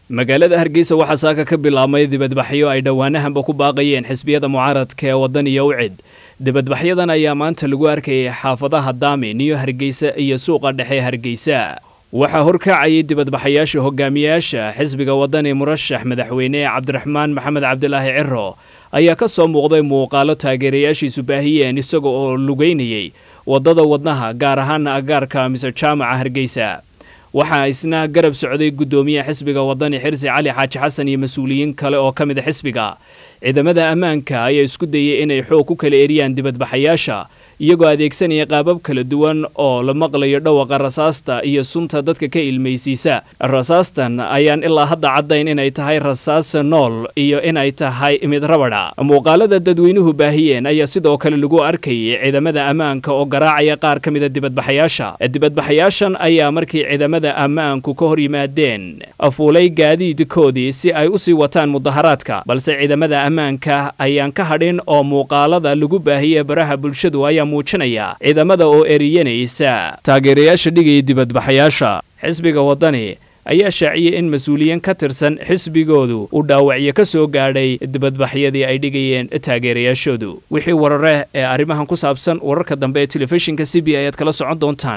magaalada hargeysa waxaa saaka ka bilaabmay dibadbaxyo ay dhowaanahanba ku baaqayeen xisbiyada mucaaradka ee waddan iyo ucid dibadbaxyadan ayaa maanta lagu arkayay xaafadaha daamin iyo hargeysa iyo suuqa dhexe hargeysa waxaa horkacayay dibadbaxayaasha hogaamiyayaasha xisbiga waddani murashax madaxweyne cabdiraxmaan maxamed cabdilaahi ciro ayaa ka soo muuqday muuqaalo taageerayaashiisu baahiyeen isaga oo lugeynayay waddada wadnaha gaar ahaana agaarka mise jaamaca hargeysa waxaa isna garab socday guddoomiyaha xisbiga waddani xirsi cali xaaji xasan iyo mas-uuliyiin kale oo ka mid a xisbiga ciidamada ammaanka ayaa isku dayay inay xoog ku kala eriyaan dibadbaxayaasha iyagoo adeegsanaya qaabab kala duwan oo la maqlayo dhawaqa rasaasta iyo sunta dadka ka ilmaysiisa rasaastan ayaan ilaa hadda caddayn inay tahay rasaas nool iyo inay tahay mid rabadha muuqaalada dadweynuhu baahiyeen ayaa sidoo kale lagu arkayay ciidamada ammaanka oo garaacaya qaar ka mida dibadbaxayaasha dibadbaxayaashan ayaa markii ciidamada ammaanku ka hor yimaadeen afuulay gaadiidkoodii si ay usii wataan mudaharaadka balse ciidamada ammaanka ayaan ka hadhin oo muuqaalada lagu baahiyey baraha bulshadu ayaa muujinaya ciidamada oo eriyanaysa taageerayaasha dhigaya dibadbaxayaasha xisbiga waddani ayaa shaaciyey in mas-uuliyiin ka tirsan xisbigoodu uu dhaawacyo ka soo gaadhay dibadbaxyadii ay dhigayeen taageerayaashoodu wixii warare ee arrimahan ku saabsan wararka dambe ee telefishinka c b ayaad kala socon doontaan